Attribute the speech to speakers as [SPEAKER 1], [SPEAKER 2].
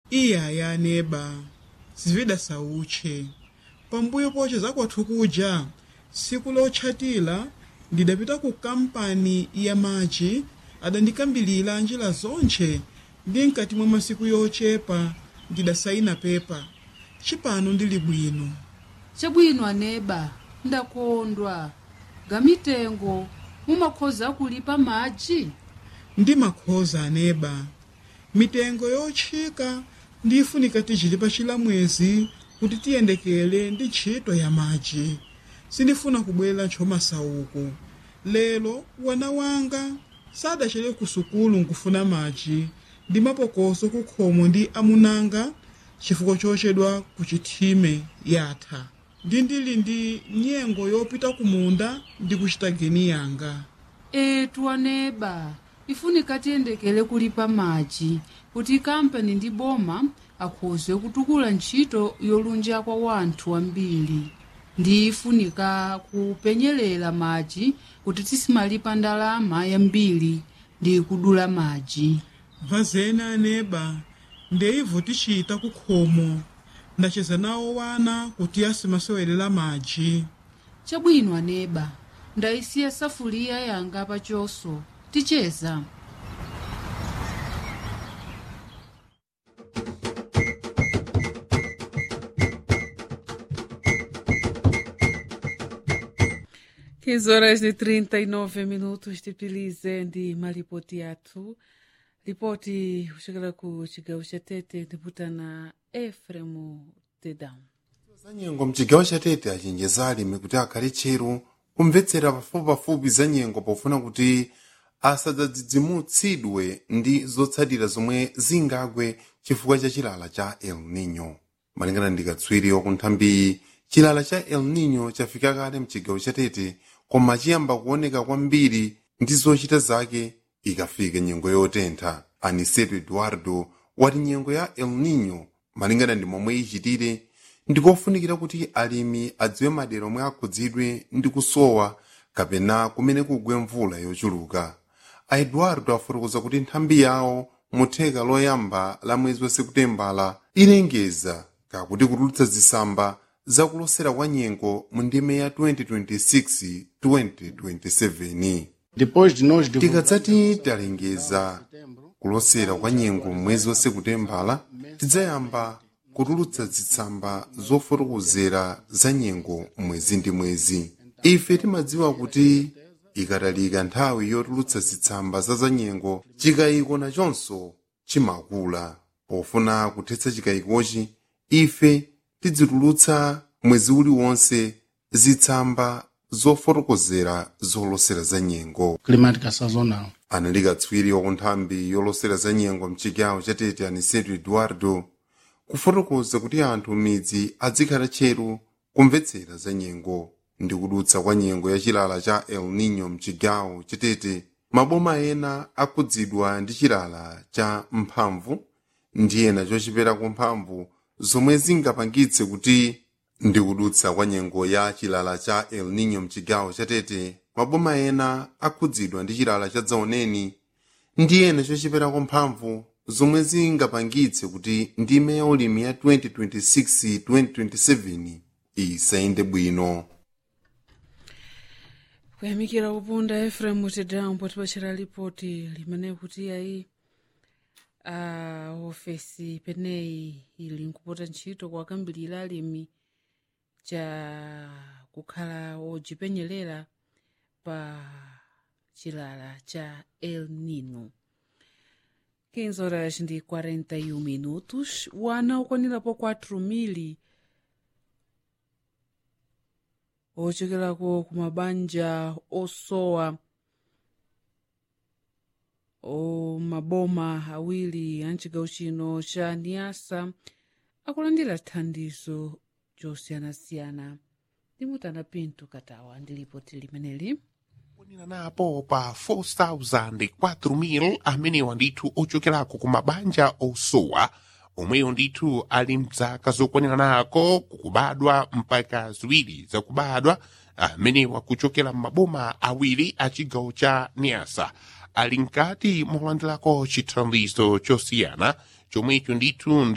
[SPEAKER 1] iyaya aneba zivida sauche pambuyo poche zakwathu kuja siku lotchatira ndidapita ku kampani ya machi adandikambilira njira zonche ndi mkati mwa masiku yochepa ndidasayina pepa cipano ndili bwino
[SPEAKER 2] chabwino aneba ndakondwa gamitengo mumakhoza kulipa madzi
[SPEAKER 1] ndi makhoza aneba mitengo yotchika ndifunika tichili pa chilamwezi kuti tiyendekele ndi ntchito ya madzi sindifuna kubwera ntchomasauko lero wana wanga sadachere ku sukulu nkufuna madzi ndi mapokoso kukhomo ndi amunanga chifukwa chochedwa ku chithime yatha ndi ndili ndi nyengo yopita kumunda ndi kuchita geni yanga
[SPEAKER 2] etu aneba ifunika tiyendekele kulipa madzi kuti kampani ndi boma akhoze kutukula ntchito yolunja kwa wanthu ambiri ndi ifunika kupenyelela madzi kuti tisimalipa ndalama yambiri ndi kudula madzi
[SPEAKER 1] vazena aneba ndeivo tichita kukhomo ndacheza nawo wana kuti asimasewelera madzi
[SPEAKER 2] chabwino aneba ndayisiya safuliya yanga pachoso ticheza Quinze horas de 39 minutos tipilize ndi malipoti athu ripoti kuchokera ku chigawo cha tete tiputana efremu tedam
[SPEAKER 3] za nyengo mchigawo cha tete achenjeza alimi kuti akhale tcheru kumvetsera pafupipafupi za nyengo pofuna kuti asadzadzidzimutsidwe ndi zotsatira zomwe zingagwe chifukwa cha chilala cha el nino malingana ndi katswiri wakunthambi chilala cha el nino chafika kale mchigawo cha tete koma chiyamba kuoneka kwambiri ndi zochita zake ikafika nyengo yotentha aniseto eduardo wati nyengo ya el nino malingana ndi momwe ichitire ndikofunikira kuti alimi adziwe madera omwe akhudzidwe ndi kusowa kapena kumene kugwe mvula yochuluka a eduardo afotokoza kuti nthambi yawo mutheka loyamba la mwezi wa sekutembala ilengeza kakuti kutulutsa zisamba zakulosera kwa nyengo mu ndime ya 2026-2027
[SPEAKER 4] Depois de nós divulgarmos
[SPEAKER 3] tikadzati talengeza kulosera kwa nyengo mwezi wa sekutembala tidzayamba kutulutsa zitsamba zofotokozera za nyengo mwezi ndi mwezi ife timadziwa kuti ikatalika nthawi yotulutsa zitsamba za za nyengo chikayiko nachonso chimakula pofuna kuthetsa chikayikochi ife tidzitulutsa mwezi uliwonse zitsamba zofotokozera zolosera za nyengo
[SPEAKER 4] climática sazonal.
[SPEAKER 3] anali katswiri wakunthambi yolosera za nyengo mchigawo cha tete aniseto eduardo kufotokoza kuti anthu midzi adzikhala tcheru kumvetsera za nyengo ndi kudutsa kwa nyengo ya chilala cha el nino mchigawo cha tete maboma ena akhudzidwa ndi chilala cha mphamvu ndi ena chochipera mphamvu zomwe zingapangitse kuti ndi kudutsa kwa nyengo ya chilala cha el nino mchigawo cha tete maboma ena akhudzidwa ndi chilala cha dzaoneni ndi ena chochipera mphamvu zomwe zingapangitse kuti ndime ya ulimi ya 2026-2027 isayende bwino
[SPEAKER 2] kuyamikira kupunda efremu tedam potipachira ripoti limene kuti ayi a ofesi peneyi ili nkupota ntchito kwakambirira alimi cha kukhala odzipenyerera pa chilala cha el nino 15 horas ndi 41 minutos wana ukwanirapo 4 mili ochekerako kumabanja osowa o maboma awiri a mchigawo chino cha niasa akulandira thandizo josiyanasiyana ndimutana pinto katawa ndi lipoti limeneli
[SPEAKER 5] kwanira napo pa 4,000 4,000 amenewa ndithu ochokerako ku mabanja osowa omweyo ndithu ali mzaka zokwanira nako kukubadwa mpaka ziwiri zakubadwa amenewa kuchokera m'maboma awiri a chigawo cha niasa ali mkati molandirako chithandizo chosiyana chomwecho ndithu